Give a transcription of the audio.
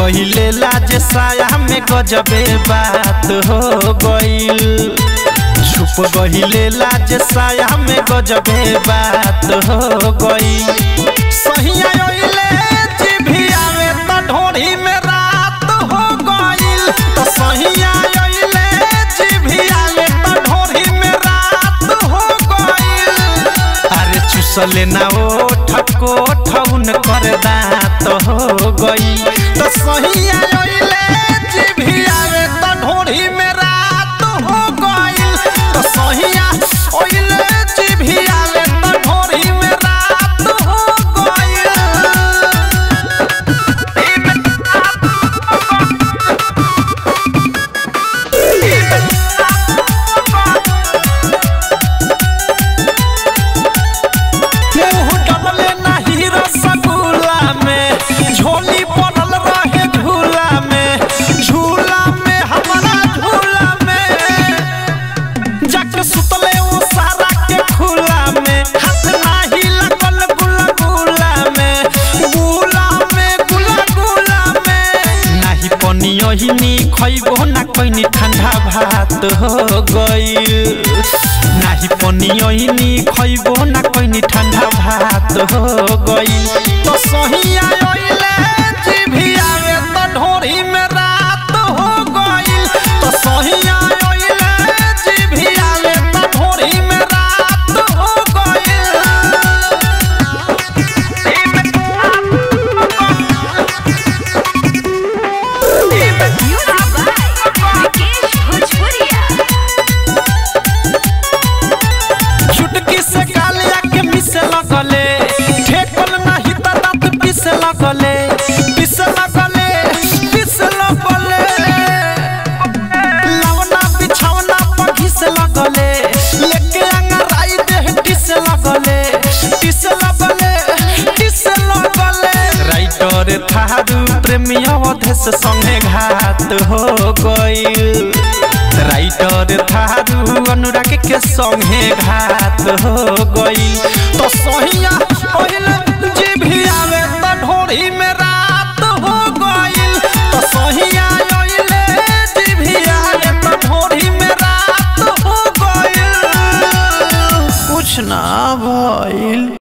गहिले लाज साया में गजबे बात हो गईल छुप गहिले लाज साया में गजबे बात हो गईल सहिया ओइले जिभिया में त ढोढ़ी में रात हो गईल तो सहिया ओइले जिभिया में त ढोढ़ी में रात हो गईल अरे चुसले ना ओ ठको ठौन कर दात हो गई तो सहिया ओइले जिभिया में त ढोढ़ी में रात हो गई तो सहिया ओइले जिभिया में त ढोढ़ी में रात हो गई मुंह डबले नाही रसगुल्ला में झोली पड़ल रहे झूला में झूला में हमारा झूला में जाके सुतले वो सारा के खुला में हाथ नाही लगल गुला गुला में गुला में गुला गुला में नाही पनियो ही नी खइबो ना कोइनी ठंडा भात हो गईल नाही पनियो ही नी खइबो ना कोइनी ठंडा भात हो गईल तो सहिया ओइले जिभिया में त ढोरी में रात हो गईल तो सहिया ओइले जिभिया में त ढोरी में रात हो गईल Music by Vikesh Bhojpuria. चुटकी से गालिया के मिसे लगले ठेकल नाही त दांत पिसे लगले पिसे लगले पिसे लगले लवना बिछौना पर घिसे लगले लेके अंगराई देह टिसे लगले टिसे लगले टिसे लगले राइटर थारू प्रेमी अवधेश संगे घात हो गईल राइटर थारू अनुराग के संगे घात हो गई तो सहिया ओइल जिभिया में त ढोरी में रात हो गईल तो सहिया ओइल जिभिया में त ढोरी में रात हो गईल कुछ ना भइल